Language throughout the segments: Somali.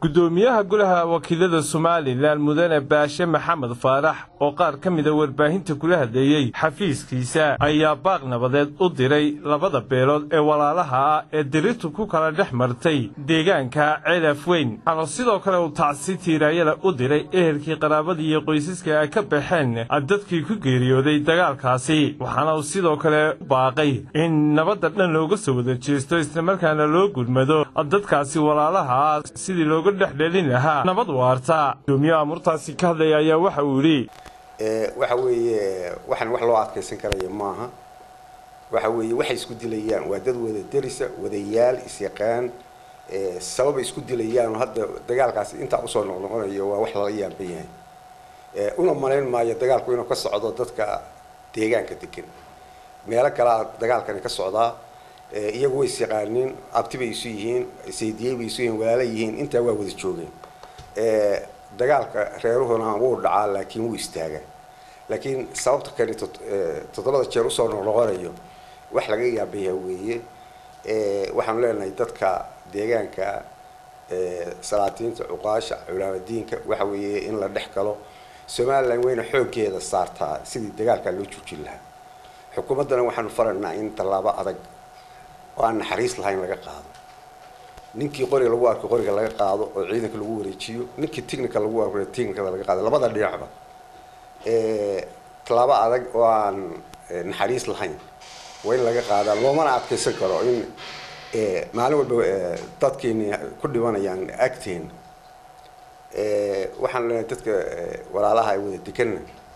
gudoomiyaha golaha wakiilada somalilan mudane baashe maxamed faarax oo qaar ka mida warbaahinta kula hadleeyey xafiiskiisa ayaa baaq nabadeed u diray labada beelood ee walaalaha ah ee dirirtu ku kala dhex martay deegaanka ceelaf weyn waxaana sidoo kale uu tacsi tiiraayada u diray ehelkii qaraabadii iyo qoysaska ay ka baxeen dadkii ku geeriyooday dagaalkaasi waxaana uu sidoo kale baaqay in nabadda dhan looga soo wada jeesto islamarkaana loo gudmado dadkaasi walaalaha ah sidii looga dhexdhelin lahaa nabad waarta gudoomiyaha amurtaasi ka hadlaya ayaa waxa uu yidhi waxa weeye waxaan wax loo adkaysan karaya maaha waxa weeye waxay isku dilayaan waa dad wada derisa wadayaal isyaqaan sababay isku dilayaan hadda dagaalkaasi intaa usoo noqnoqonayo waa wax lala yaaban yahay una malayn maayo dagaalku inuu ka socdo dadka deegaanka degan meelo kalea dagaalkani ka socdaa iyagu way isyaqaaniin abti bay isu yihiin saydiyey bay isu yihiin walaala yihiin intaa waa wada joogeen dagaalka reeruhuna wuu dhacaa laakiin wuu istaagaa laakiin sababta kani toddobada jeer usoo noqnoqonayo wax laga yaabayaa weeye waxaanu leenahay dadka deegaanka salaatiinta cuqaasha culaamadiinka waxa weeye in la dhex galo somalilan wayna xooggeeda saartaa sidii dagaalkaa loo joojin lahaa xukuumaddana waxaanu faraynaa in tallaabo adag oo aan naxariis lahayn laga qaado ninkii qoriga lagu arko qoriga laga qaado oo ciidanka lagu wareejiyo ninkii technica lagu arko technicada laga qaado labada dhinacba tallaabo adag oo aan naxariis lahayn waa in laga qaadaa loomana adkaysan karo in maalin walba dadkeeni ku dhimanayaan agteena waxaan leenahay dadka walaalaha ay wada deganna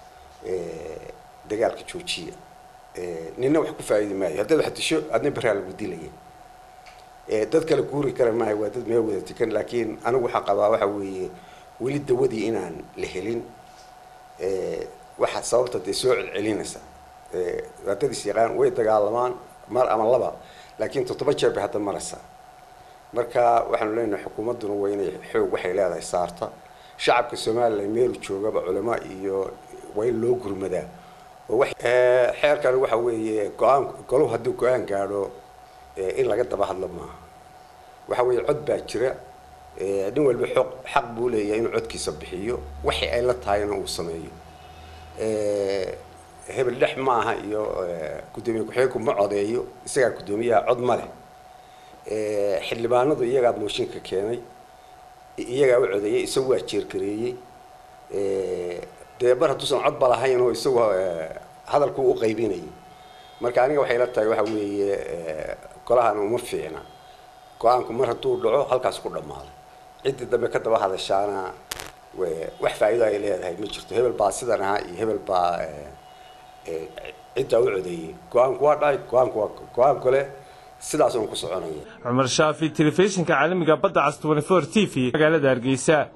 dagaalka joojiya nina wax ku faa'iidi maayo haddaad wax disho adna beraa lagu dilaya dad kale guuri kara maayo waa dad meel wada degan laakiin anigu waxaan qabaa waxa weeye weli dawadii inaan la helin waxa sababta dee soo celcelinaysa waa dad isyaqaan way dagaalamaan mar ama laba laakiin toddoba jeer bay hadda maraysaa marka waxaanu leenahay xukuumadduna waa inay xoog waxay leedahay saarta shacabka somalilan meelu joogaba culamo iyo waa in loo gurmadaa xeerkan waxa weeye go-aan goluhu hadduu go-aan gaadho in laga daba hadlo maaha waxa weeye cod baa jira nin walba xoq xaq buu leeyahay inuu codkiisa bixiyo waxay ay la tahayna uu sameeyo hebel dhex maaha iyo guddoomiye ku-xigeenku ma codeeyo isagaa guddoomiyaha cod ma leh xildhibaanadu iyagaa mooshinka keenay iyagaa u codeeyey isagu waa jeergareeyey dee mar hadduusan codba lahayn oo isagu hadalku u qaybinayay marka aniga waxay la tahay waxa weeye golahan uma fiicna go-aanku mar hadduu dhaco halkaas ku dhammaaday ciddii dambe ka daba hadashaana wax faa'iido ay leedahay ma jirto hebel baa sidan ahaa iyo hebel baa ciddaa u codeeyey go-aanku waa dhacay go-aanku waa go-aan kale sidaas uun ku soconaya cumar shaafi telefishinka caalamiga badda cas 24 t v magaalada hargeysa